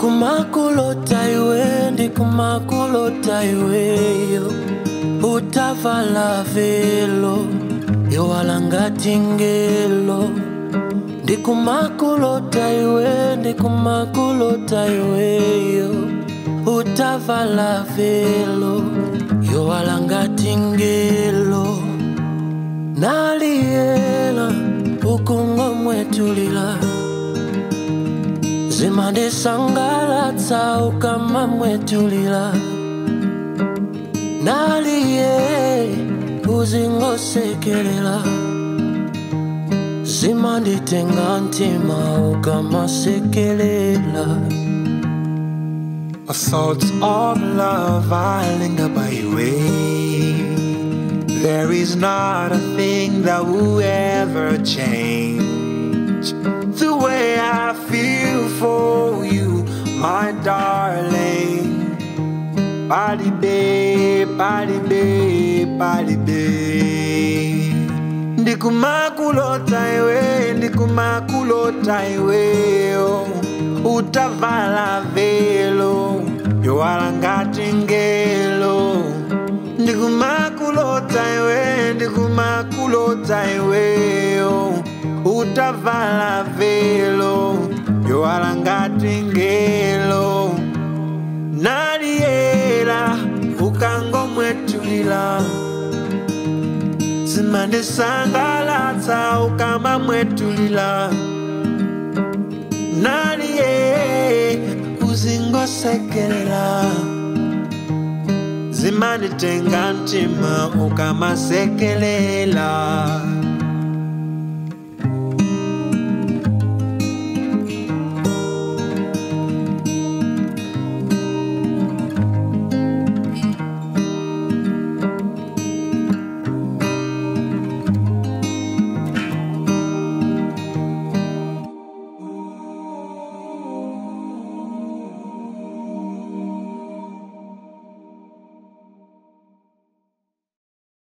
ndikumakulota iwe ndikumakulota iweyo utavala velo yowalangati ngelo ndikumakulota iwe ndikumakulota iweyo utavala velo yowalangati ngelo naliyela ukungomwetulila zimandisangalatsa ukamamwetulila naliye uzingosekelela zimanditenga ntima ukamasekelela My thoughts of love I linger by your way. There is not a thing that will ever change the way I feel for you, my darling. Body babe, body babe, body babe. Ndikumakulota iwe, ndikumakulota iwe, oh. utavala velo, yowalangati ngelo. Ndikumakulota iwe, ndikumakulota iwe, oh. utavala velo, yowalangati ngelo. Nadiera, ukangomwetulila zimandisangalatsa ukamamwetulila naliye uzingosekelela zimanditenga ntima ukamasekelela